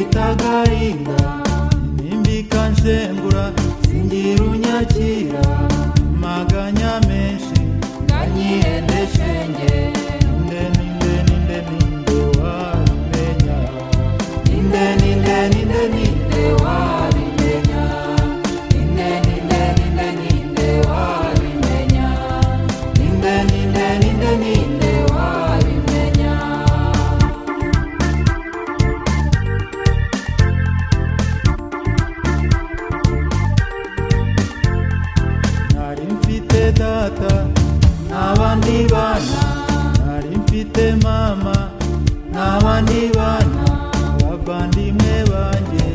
ndagarinda impinduka nshengura singira unyakira amaganya menshi ndanyirende shenge indeni indeni indeni ndewarimenya indeni indeni indeni ndewarimenya indeni indeni indeni ndewarimenya indeni indeni indeni ndewarimenya nari mfite data n'abandi bana nari mfite mama n'abandi bana abavandimwe banjye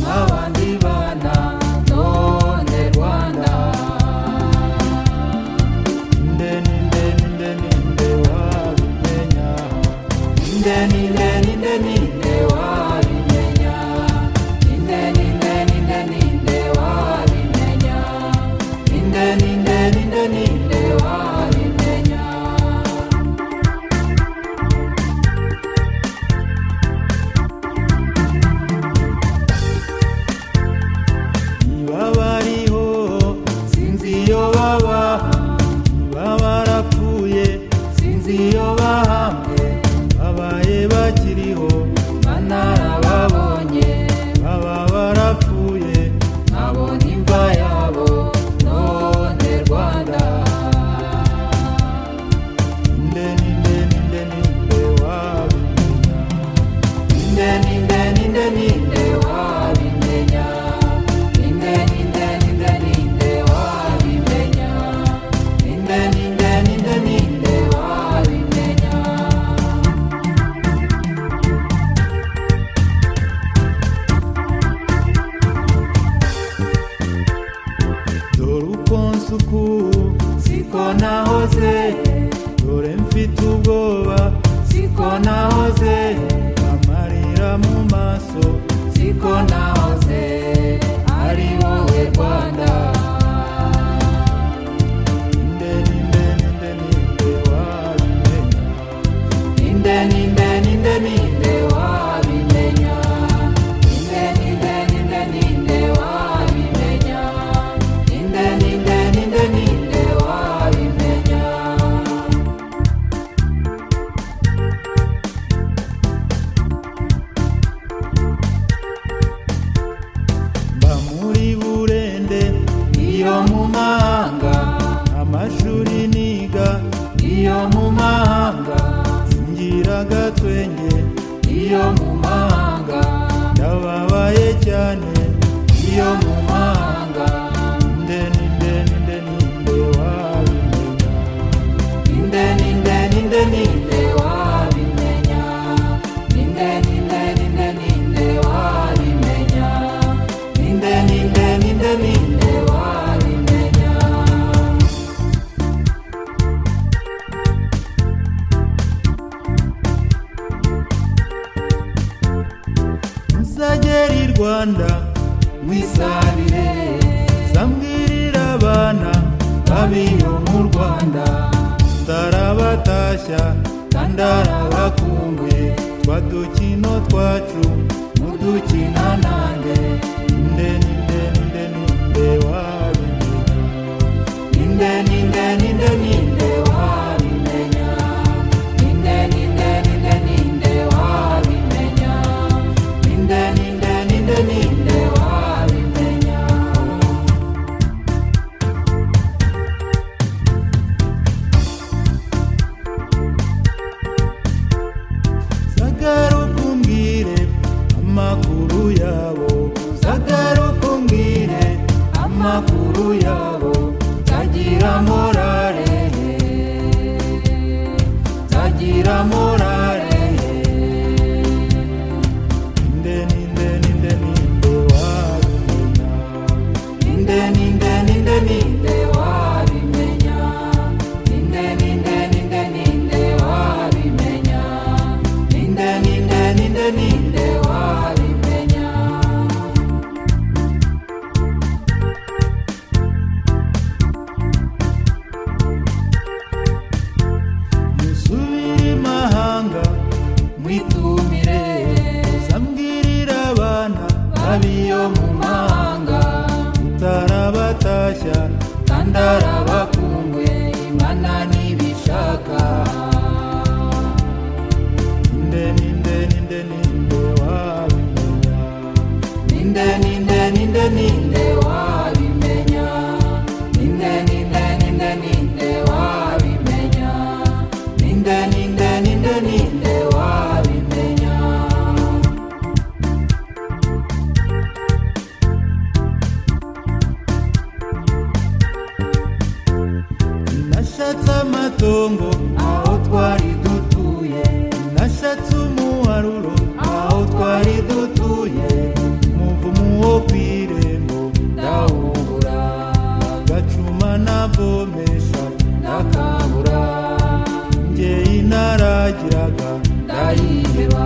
n'abandi bana none rwanda indeni indeni indeni nde wabimenya indeni indeni indeni nde wabimenya indeni indeni indeni nde wabimenya indeni indeni indeni nde wabimenya niba bariho sinzi iyo baba niba barapfuye sinzi iyo bahambwe babaye bakiriho banarababonye baba barapfuye nabonye imva yabo none rwanda indeni indeni indeni nde wabimenya indeni indeni indeni nde wabimenya indeni indeni indeni nde wabimenya indeni indeni indeni nde wabimenya dore uko nsuku siko nahoze dore mfite ubwoba siko nahoze amarira mu maso siko nahoze ari wowe rwanda indeni indeni indeni nde wabimenya indeni indeni indeni nde wabimenya indeni indeni indeni nde wabimenya indeni indeni indeni nde wabimenya mba muri burende iyo mu mahanga amashuri niga iyo mu mahanga singira agatwenge iyo mu mahanga ndababaye cyane iyo mu mahanga indeni indeni indeni nde wabimenya indeni indeni indeni nde wabimenya indeni indeni indeni nde wabimenya indeni indeni indeni nde wabimenya musageri rwanda mwisabire sambwirira abana babiyo mu rwanda tarabatashya kandi arabakumbuye twadukino twacu mudukina nanjye indeni indeni indeni nde wabimenya indeni indeni indeni nde wabimenya indeni indeni indeni nde wabimenya indeni indeni indeni nde wabimenya sagara ukumbwire amakuru yabo sagara ukumbwire amakuru yabo tagira morale tagira morale indeni indeni indeni nde wabimenya indeni indeni indeni nde wabimenya indeni indeni indeni nde wabimenya indeni indeni indeni nde wabimenya musubire imahanga ab'iyo mu mahanga utarabatashya kandi arabakumbuye imana ntibishaka ninde ninde ninde ninde wabimenya ninde ninde ninde ninde wabimenya ninde ninde ninde ninde wabimenya ninde ninde ninde ninde wabimenya nashatse amatongo aho twari dutuye nashatse umuharuro aho twari dutuye umuvumo wo ku irembo ndawubura agacuma navomesha ndakabura ngeyi naragiraga ndayiheba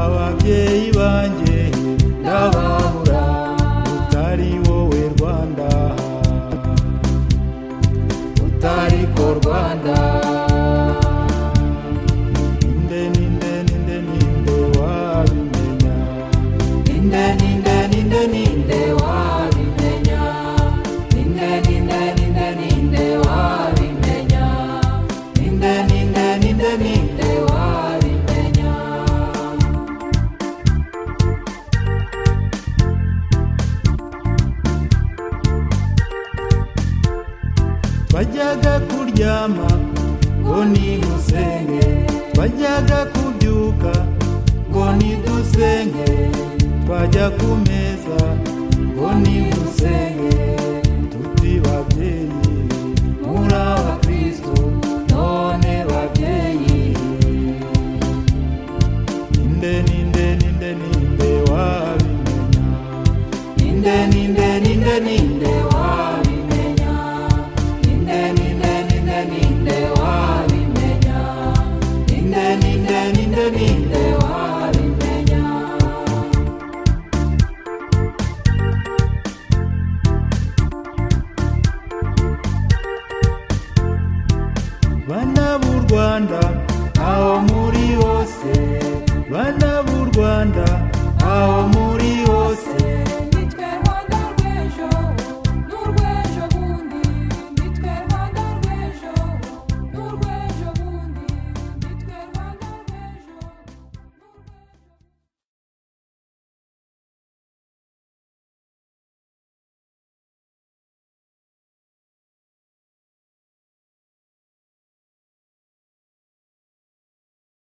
ababyeyi banjye ndababura utari wowe rwanda utari ko rwanda ninde ninde ninde ninde wabimenya ninde ninde ninde ninde wabimenya ninde ninde ninde ninde wabimenya ninde ninde ninde ninde wabimenya twajyaga kuryama ngo nigusenge twajyaga kubyuka ngo nidusenge twajya ku meza ngo nigusenge tuti babyeyi muri abakristo none babyeyi ninde ninde ninde ninde wabimenya ninde ninde ninde ninde wabimenya ninde ninde ninde ninde wabimenya ninde ninde ninde ninde wabimenya bana b'u rwanda aho muri hose bana b'u rwanda